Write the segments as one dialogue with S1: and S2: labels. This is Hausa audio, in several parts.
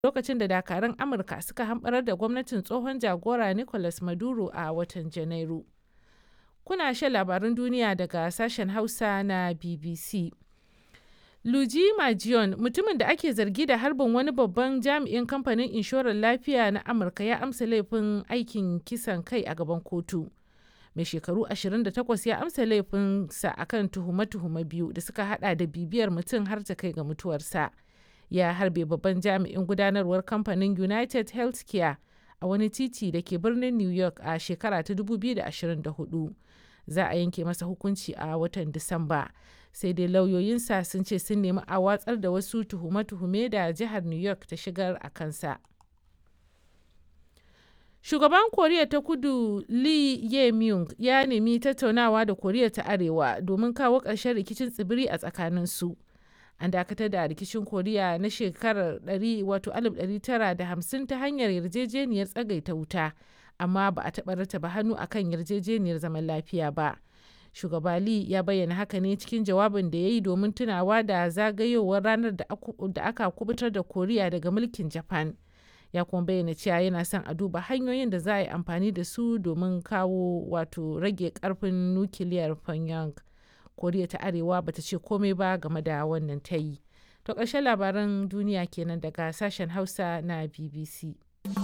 S1: lokacin da dakarun Amurka suka hamɓarar da gwamnatin tsohon jagora Nicolas Maduro a watan Janairu. Kuna shan labarun duniya daga sashen Hausa na BBC. Luigi Majion, mutumin da ake zargi da harbin wani babban jami'in kamfanin inshorar lafiya na Amurka ya amsa laifin aikin kisan kai a gaban kotu. Mai shekaru 28 ya amsa laifinsa akan tuhume-tuhume biyu da suka hada da bibiyar mutum har ta kai ga mutuwarsa. Ya harbe babban jami'in gudanarwar kamfanin United Healthcare a wani titi da ke birnin New York a shekara ta 2024. Za a yanke masa hukunci a watan Disamba. sai dai lauyoyinsa sun ce sun nemi a watsar da wasu tuhume-tuhume da jihar new york ta shigar a kansa shugaban koriya ta kudu lee ye myung ya nemi tattaunawa da koriya ta arewa domin kawo ƙarshen rikicin tsibiri a tsakaninsu an dakatar da rikicin koriya na shekarar 1950 ta hanyar yarjejeniyar tsagaita wuta amma ba a taɓa rataba hannu akan yarjejeniyar zaman lafiya ba. shugaba Lee ya bayyana haka ne cikin jawabin da ya yi domin tunawa da zagayowar ranar da aka kubutar da koriya daga mulkin japan ya kuma bayyana cewa yana son a duba hanyoyin da za a yi amfani da su domin kawo wato rage karfin nukiliyar pyongyang koriya ta arewa bata ce komai ba game da wannan ta yi to ƙarshen labaran duniya kenan daga sashen hausa na bbc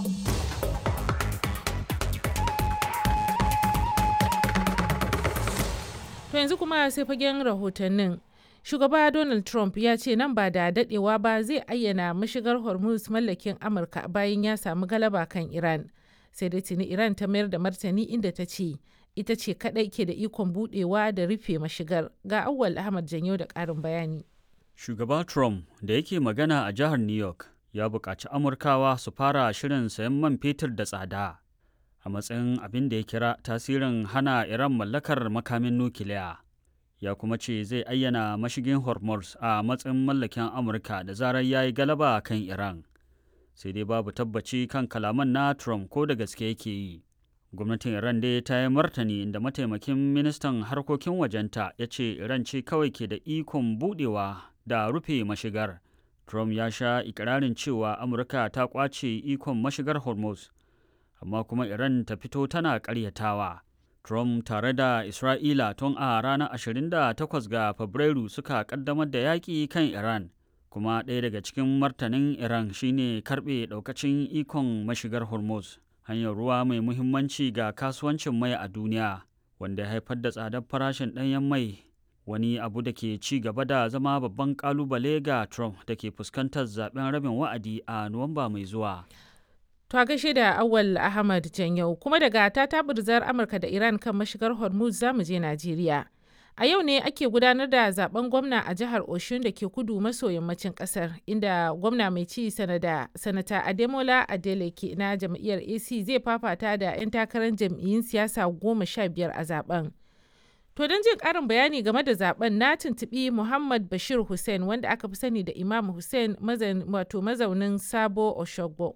S1: To yanzu kuma sai fagen rahotannin. Shugaba Donald Trump ya ce nan ba da dadewa ba zai ayyana mashigar Hormuz mallakin Amurka bayan ya samu galaba kan Iran. Sai dai tuni Iran ta mayar da martani inda ta ce ita ce kadai ke da ikon budewa da rufe mashigar. Ga Auwal Ahmad Janyo da ƙarin bayani.
S2: Shugaba Trump da yake magana a jihar New York ya buƙaci Amurkawa su fara shirin sayan man fetur da tsada. a matsayin abin da ya kira tasirin hana Iran mallakar makamin nukiliya. Ya kuma ce zai ayyana mashigin Hormuz a matsayin mallakin Amurka da zarar ya yi galaba kan Iran. Sai dai babu tabbaci kan kalaman na Trump ko da gaske yake yi. Gwamnatin Iran dai ta yi martani inda mataimakin ministan harkokin wajenta ya ce Iran ce kawai ke da ikon budewa da rufe mashigar. Trump ya sha ikirarin cewa Amurka ta kwace ikon mashigar Hormuz. amma kuma Iran ta fito tana ƙaryatawa. Trump tare da Isra'ila tun a ranar 28 ga Fabrairu suka ƙaddamar da yaƙi kan Iran, kuma ɗaya daga cikin martanin Iran shine karɓe ɗaukacin ikon mashigar Hormuz, hanyar ruwa mai muhimmanci ga kasuwancin mai a duniya, wanda ya haifar da tsadar farashin ɗanyen mai wani abu da ke ci gaba da zama babban ƙalubale ga Trump da ke fuskantar zaben rabin wa'adi a Nuwamba mai zuwa.
S1: To a gaishe da Awal Ahmad Janyau kuma daga ta tabirzar Amurka da Iran kan mashigar Hormuz za mu je Najeriya. A yau ne ake gudanar da zaben gwamna a jihar Oshun da ke kudu maso yammacin kasar inda gwamna mai ci sanada sanata Ademola Adeleke na jam'iyyar AC zai fafata da 'yan takarar jam'iyyun siyasa goma sha biyar a zaben. To don jin ƙarin bayani game da zaben na tuntuɓi Muhammad Bashir Hussein wanda aka fi sani da Imam Hussein wato mazaunin Sabo Oshogbo.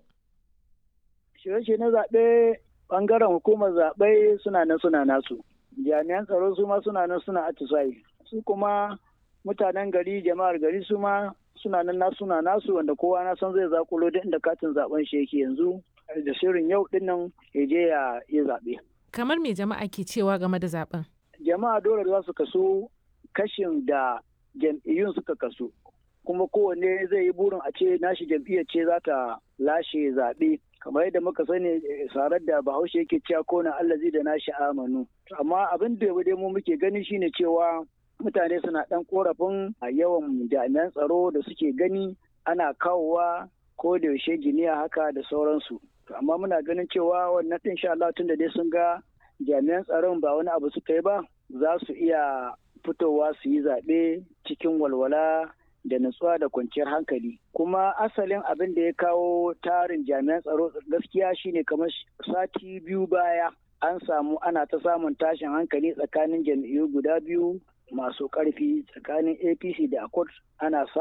S3: shirye na zaɓe ɓangaren hukumar zaɓe suna nan suna nasu jami'an tsaro su ma suna nan suna atisayi su kuma mutanen gari jama'ar gari su ma suna nan nasu suna nasu wanda kowa na san zai zakulo duk inda katin zaben shi yake yanzu da shirin yau din nan ya je ya yi zaɓe.
S1: kamar me jama'a ke cewa game da zaben
S3: jama'a dole za su kaso kashin da jam'iyyun suka kaso kuma kowanne zai yi burin a ce nashi jam'iyyar ce za ta lashe zaɓe kamar yadda muka sani sarar da bahaushe yake cewa ko na allazi da nashi amanu amma abin da dai mu muke gani shine cewa mutane suna dan korafin a yawan jami'an tsaro da suke gani ana kawowa ko da yaushe giniya haka da sauransu amma muna ganin cewa wannan din sha Allah tun da dai sun ga jami'an tsaron ba wani abu suka yi ba za su iya fitowa su yi zaɓe cikin walwala da nutsuwa da kwanciyar hankali kuma asalin abin da ya kawo tarin jami'an tsaro gaskiya shine kamar sati biyu baya an samu ana ta samun tashin hankali tsakanin jam'iyyu guda biyu masu ƙarfi tsakanin apc da accord ana